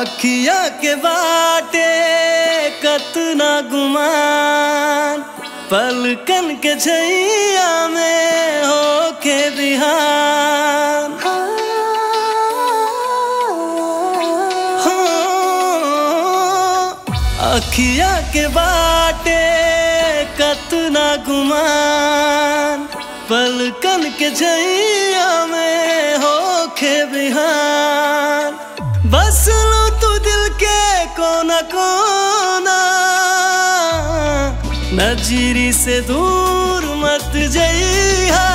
अखिया के बाटे कतना गुमान पलकन के छैया में होके बिहान हाँ, अखिया के बाटे कतना गुमान पलकन के छैया में होके बिहान बस लो तू दिल के कोना कोना नजरी से दूर मत जइहा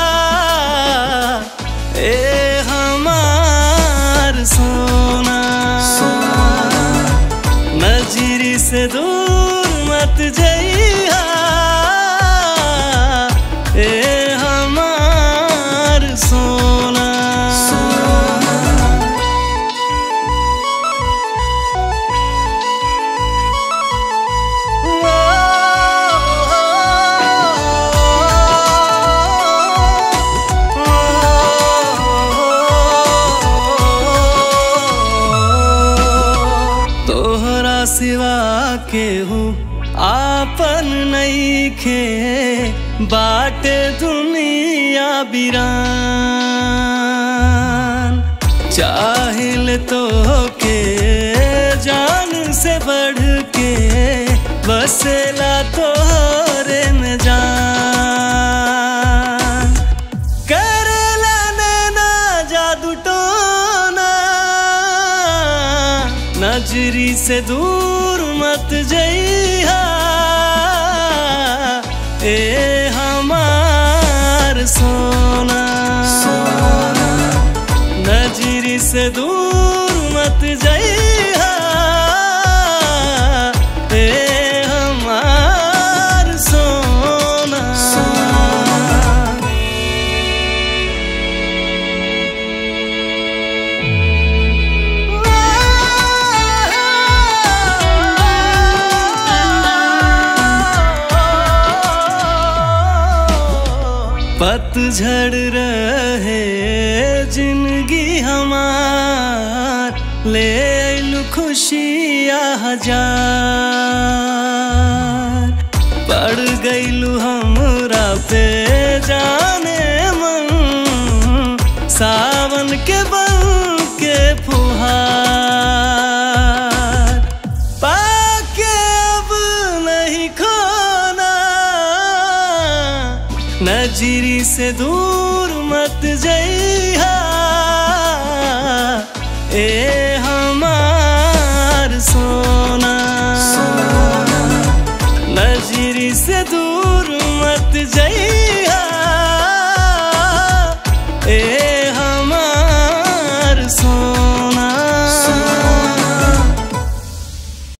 ए हमार सोना नजरी से दूर मत जइहा ए हमार सोना तोहरा सिवा केहू आपन नईखे बाटे दुनिया बिरान चाहिल तो के जान से बढ़ के बसेला तोहरे में जान करेला नैना जादू टोना नजरी से दूर मत जइहा ए हमार सोना नजरी से दूर मत जइहा ए हमार सोना पतझड़ रहे जिंदगी हमार ले अइलु खुशिया हजार पड़ गइलु हमरा पे जाने मन सावन के बन के फुहार पाके अब नहीं खोना नजरी से दूर मत जइहा ए हमार सोना नजरी से दूर मत जइहा ए हमार सोना